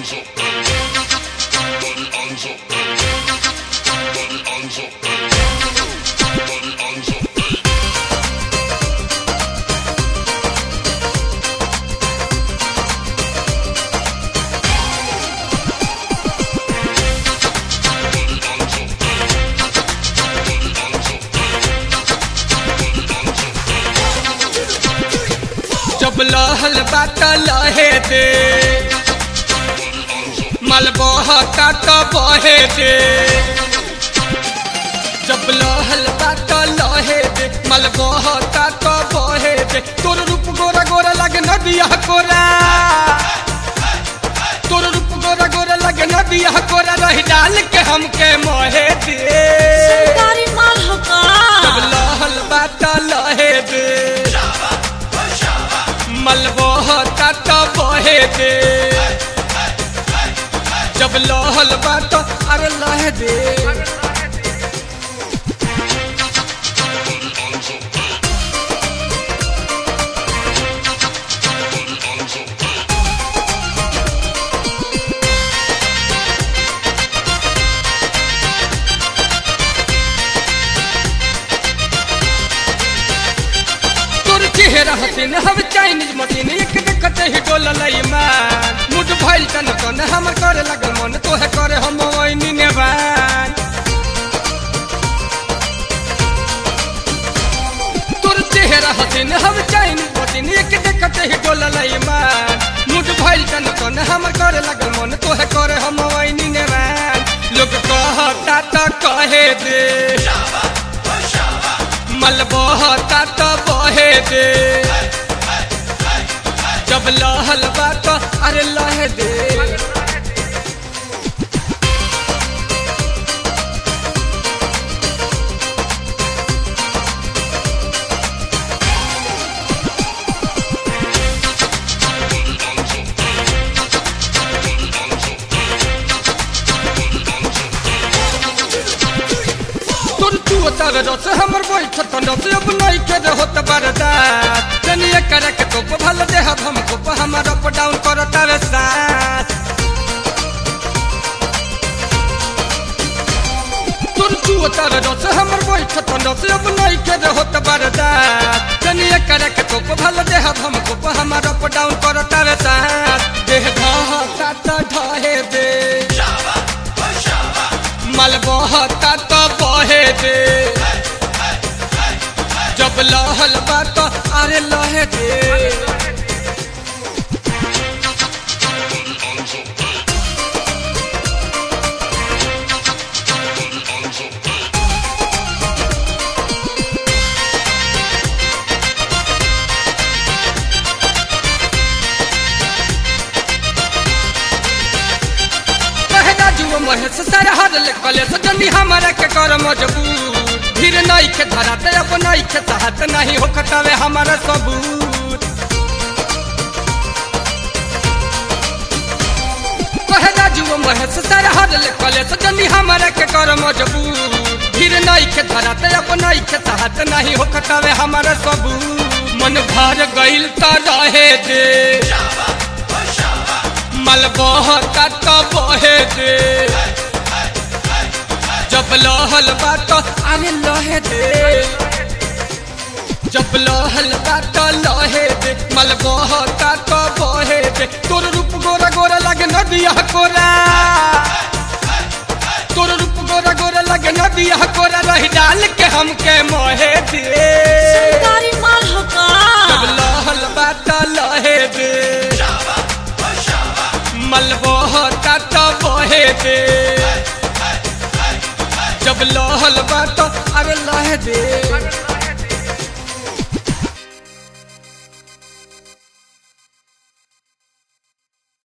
जब लहल बात लहे दे मलबहता तो बहे दे जब लहल बात लहे दे मलबहता तो बहे दे तोर रूप गोरा गोरा लगे नदिया कोरा तोर रूप गोरा गोरा लगे नदिया कोरा रही डाल के हमके मोहे दे सरकारी माल हका जब लहल बात लहे दे मलबहता तो बहे दे जब लहल बात अरे लहे दे तोर चेहरा हसीन हम चाइनीज मशीन एक देखते ही डोल लई मान मुड भइल तन तन हमर करे लगल मन तोहे करे हम वैनी नेवान तोर चेहरा हसीन हम चाइनीज मशीन एक देखते ही डोल लई मान मुड भइल तन तन हमर करे लगल मन तोहे करे हम वैनी नेवान लोग कहता त कहे दे मलबहता तो बहे दे जब लहल बात अरे लहे दे तोर तू तर रस हमर बैठ तंडस अब नहीं के होत बरदा जनिए करे के तो भल दे हम को हमर अप डाउन करता रे साथ तोर तू तर रस हमर बैठ तंडस अब नहीं के होत बरदा जनिए करे के तो भल दे हम को हमर अप डाउन करता रे साथ देह ढहा ता ढहे दे मलबहता तो बहे दे जब लहल बात अरे लहे दे कहना जुओ महेश सर हर लिखले सजनी हमारा के कर मजबूर फिर नहीं के धराते अब नहीं के चाहत नहीं हो खटावे हमारा सबूत कहना जुओ महेश सर हर लिखले सजनी हमारा के कर मजबूर फिर नहीं के धराते अब नहीं के चाहत नहीं हो खटावे हमारा सबूत मन भर गइल त रहे दे मलबहता तो बहे दे जब लहल बात अरे लहे दे जब लहल बात लहे दे मलबहता तो बहे दे तोर रूप गोरा गोरा लगे नदिया कोरा तोर रूप गोरा गोरा लगे नदिया कोरा रही डाल के हमके मोहे दे सरकारी माल हका जब लहल बात लहे दे मलबहता तो बहे दे जब लहल बात